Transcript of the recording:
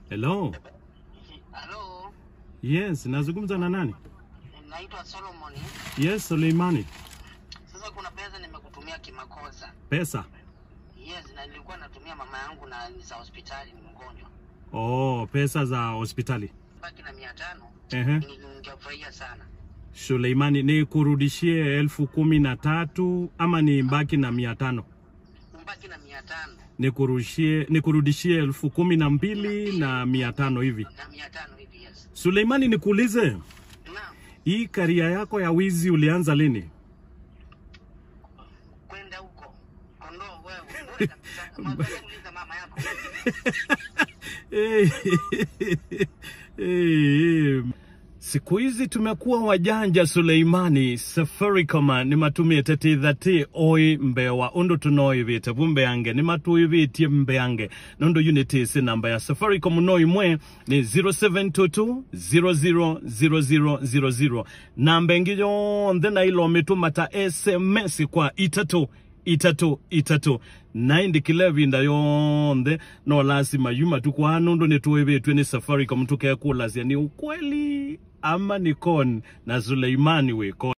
Hello. Halo, Yes, nazungumza na nani? naitwa Solomon. Yes, Suleimani. Sasa kuna pesa nimekutumia kimakosa. Pesa. Yes, na nilikuwa natumia mama yangu na ni za hospitali, ni mgonjwa. Oh, pesa za hospitali. Baki na mia tano. Ehe. Ningefurahia sana. Suleimani, ni kurudishie elfu kumi na tatu ama ni mbaki na mia tano? Mbaki na mia tano Nikurushie, nikurudishie elfu kumi na mbili na mia tano hivi. na mia tano hivi. Yes. Suleimani, nikuulize, Naam. hii karia yako ya wizi ulianza lini? Kwenda huko. Kondoo wewe. Bora kabisa. Mwambie uliza mama yako. Eh, eh, siku hizi tumekuwa wajanja Suleimani Safaricom ni matumie tetithati oi mbewa undu tunoivite vumbe yange ni matuivitie mbe yange nundu unitisi namba ya Safaricom no imwe ni 0722 000000 namba ingi yonthe na ilo mitumata SMS kwa itatu itatu itatu naindikile vinda yonthe no lasima yuma tukwa nundu nituivitwe ni Safaricom tukekulasia ni ukweli ama ni con na Suleimani wiko